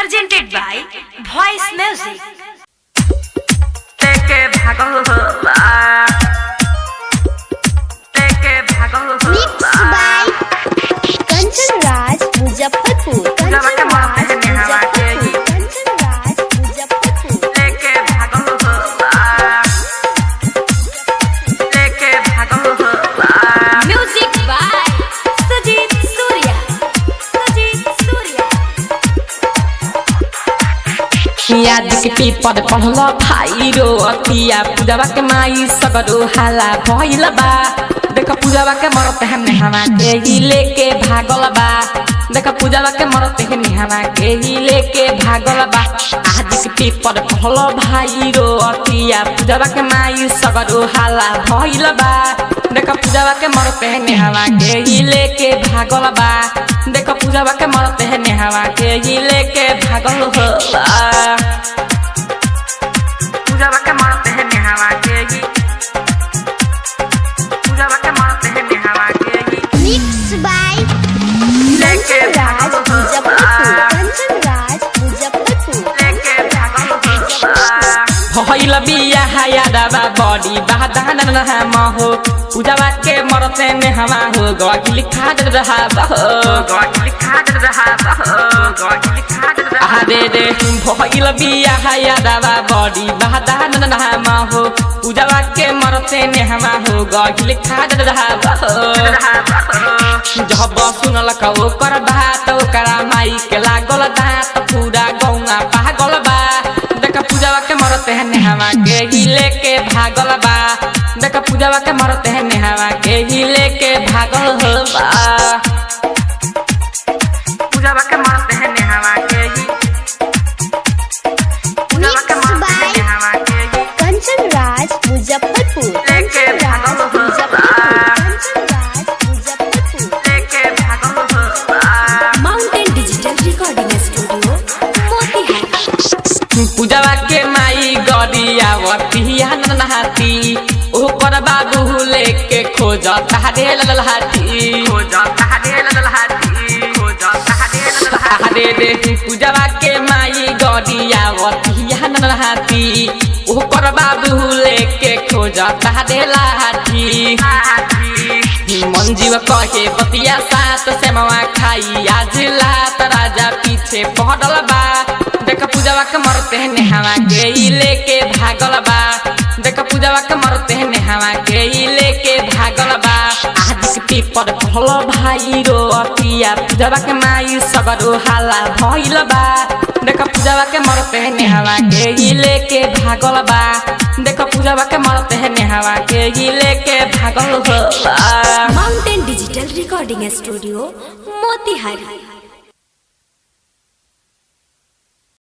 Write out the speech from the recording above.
presented by Voice Music. Take it back over. Take it back over. Mixed by Kanchan Raj Muzaffarpur. Kanchan Raj Muzaffarpur. Kanchan Raj Muzaffarpur. Take it back over. Take it back over. Music by Sajid Surya. Sajid Surya. याद के paper पढ़ल भाई रो अतिया पूजवा के माई सगरो हाला भइल बा देख पूजवा के मरत है नेहवा के ही लेके भागल बा देख पूजवा के मरत है नेहवा के ही लेके भागल बा आज के पेपर पढ़ल भाई रो अतिया पूजवा के माई सगरो हाला भइल बा देख पूजवा के मरत है नेहवा के ही लेके भागल बा देख पूजवा के मरत है नेहवा के ही लेके भागल हो पूजा के मारते हैं निहावा के ही पूजा के मारते हैं निहावा के ही Mixed by लेके Kanchan Raj भागल Muzaffarpur. Kanchan Raj Muzaffarpur. लेके भागल भइल बिया हाया दाबा बडी बादान नहामा हो पूजावा के मरते में हवा हो गगिल खाद रहा बहो गॉड लिखा दे रहा गॉड लिखा दे रहा आरे रे भइल बिया हाया दाबा बडी बादान नहामा हो पूजावा के मरते में हवा हो गगिल खाद रहा बहो जब सुनल कहो कर बात ओकरा माई के लागल दांत पूरा गौआ पागल बा देख पूजावा के मरते हैं नेहवा के ही लेके भागल बा देख पूजावा के मरते हैं नेहवा के ही लेके भागल हो बा पूजा के मारते हैं निहावा के ही पूजा के Mixed मारते हैं by निहावा के ही Kanchan Raj Muzaffarpur. लेके Kanchan Raj भागल हो Muzaffarpur. Kanchan Raj Muzaffarpur. लेके भागल हो Mountain Digital Recording Studio. Motihari. पूजावा के माई गरिया वतिया नहाती ओकर बाबू लेके खोज तारे ललहाती हो जाता है दिल ललहाती हो जाता है दिल ललहाती अरे रे पूजवा के माई गरिया वतिया नहाती ओकर बाबू लेके खोज तारे लाठी मंजीव कहे बतिया सात सेमवा खाई आज लात राजा पीछे पड़ल बा देख पूजवा के मरते हैं नेहवा के ई लेके भागल बा देख पूजवा के मरते हैं नेहवा के ई लेके भागल बा आज के पेपर पढ़ल भाई रो अतिया पूजवा के माई सगरो हाला भइल बा देख पूजवा के मरते हैं नेहवा के ई लेके भागल बा देख पूजवा के मरते हैं नेहवा के ई लेके भागल हो बा Mountain Digital Recording Studio. Motihari.